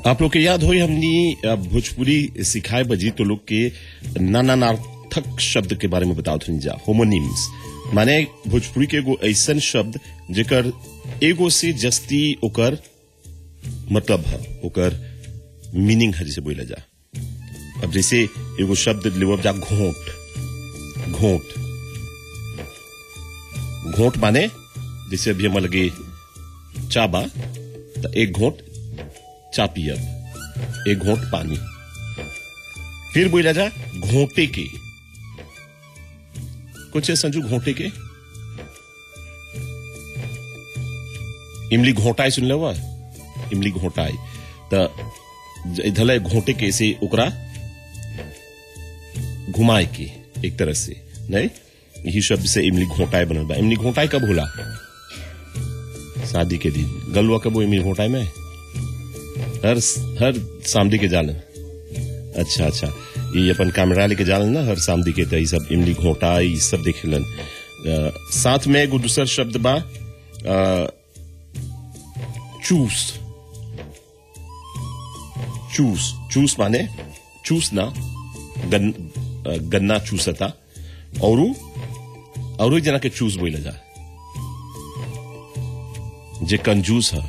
आप लोग के याद हो हमनी अ, भोजपुरी सिखाए बजी तो लोग के नानार्थक शब्द के बारे में बताओ थनी जा होमोनिम्स माने भोजपुरी के एगो ऐसन शब्द जेकर एगो से जस्ती ओकर मतलब है ओकर मीनिंग है जैसे बोला जा अब जैसे एगो शब्द लेवब जा घोट घोट घोट माने जैसे अभी हम लगे चा बा तो एक घोट चा पियब एक घोट पानी फिर बोला जा घोटे के कुछ है संजू घोटे के इमली घोटाई सुन लेवा इमली घोटाई तो इधर घोटे के से ओकरा घुमाए के एक तरह से नहीं यही शब्द से इमली घोटाई बनल बा इमली घोटाई कब होला शादी के दिन गलुआ कब हो इमली घोटाई में हर हर सामदी के जालन अच्छा अच्छा ये अपन कैमरा लेके जालन ना हर सामदी के तो ये सब इमली घोटा ये सब देखेलन अ, साथ में एगो दूसर शब्द बा अ, चूस चूस चूस माने चूस ना गन, अ, गन्ना चूसता और और जना के चूस बोला जा जे कंजूस है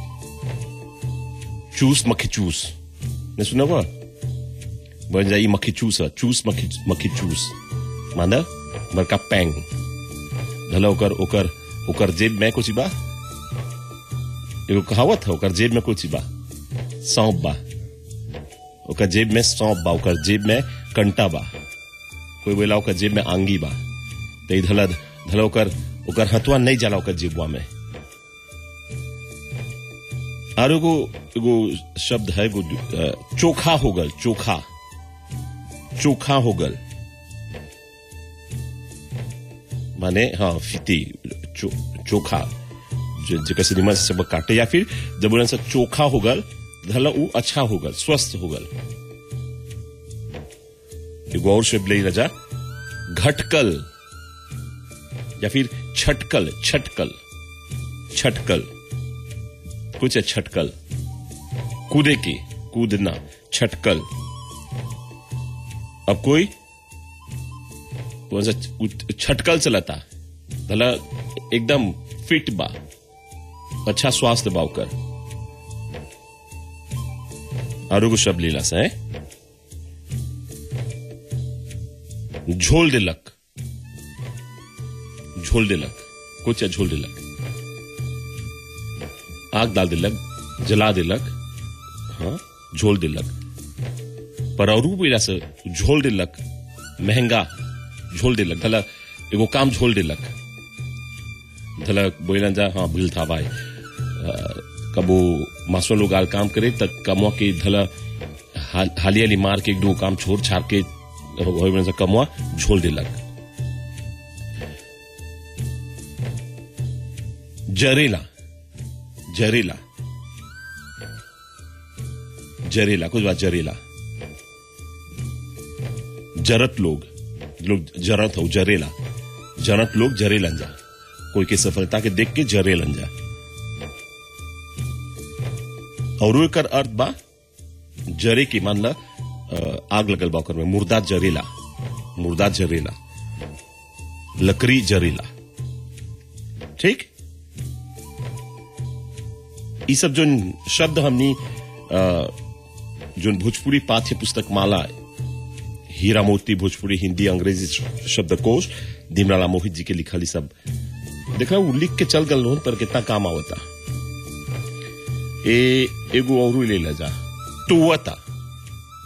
चूस मक्खी चूस ने सुना हुआ बन जाई मक्खी चूस है चूस मक्खी मक्खी चूस माना बड़का पैंग धला ओकर ओकर ओकर जेब में कुछ बा एगो कहावत है ओकर जेब में कुछ बा सौंप बा ओकर जेब में सौंप बा ओकर जेब में कंटा बा कोई बोला ओकर जेब में आंगी बा तो धला धला ओकर ओकर हथुआ नहीं जाला ओकर जेबुआ में और एगो एगो शब्द है एगो अ, चोखा हो गल चोखा चोखा हो गल माने हाँ फिती चो, चोखा जो जेकर से निमन से सब काटे या फिर जब बोलन से चोखा हो गल धला उ अच्छा हो गल स्वस्थ हो गल एगो और शब्द ले रजा घटकल या फिर छटकल छटकल छटकल कुछ है छटकल कूदे की कूदना छटकल अब कोई कौन सा उत- छटकल चलाता भला एकदम फिट बा अच्छा स्वास्थ्य बा ओकर और एगो शब्द लीला से है झोल दिलक झोल दिलक कुछ है झोल दिलक आग डाल दिलक जला दिलक हाँ झोल दिलक पर और पीला से झोल दिलक महंगा झोल दिलक धला एगो काम झोल दिलक धला बोलन जा हाँ भूल था भाई अ, कबो मासो लोग आल काम करे तक कमवा के धला हाल, हाली हाली मार के एक दो काम छोड़ छाड़ के होय बन से कमवा झोल दिलक जरेला जरेला जरेला कुछ बात जरेला जरत लोग लोग जरत हो जरेला जरत लोग जरेलन जा कोई की सफलता के देख के जरेलन जा और एकर अर्थ बा जरे की मान ला अ, आग लगल बा ओकर में मुर्दा जरेला मुर्दा जरेला लकड़ी जरेला ठीक ई सब जो शब्द हमनी अ, जोन भोजपुरी पाठ्य पुस्तक माला हीरा मोती भोजपुरी हिंदी अंग्रेजी शब्दकोश दीमराला मोहित जी के लिखल ई सब देखा वो लिख के चल गल पर कितना काम आवता ए एगो और ले ला जा टुवता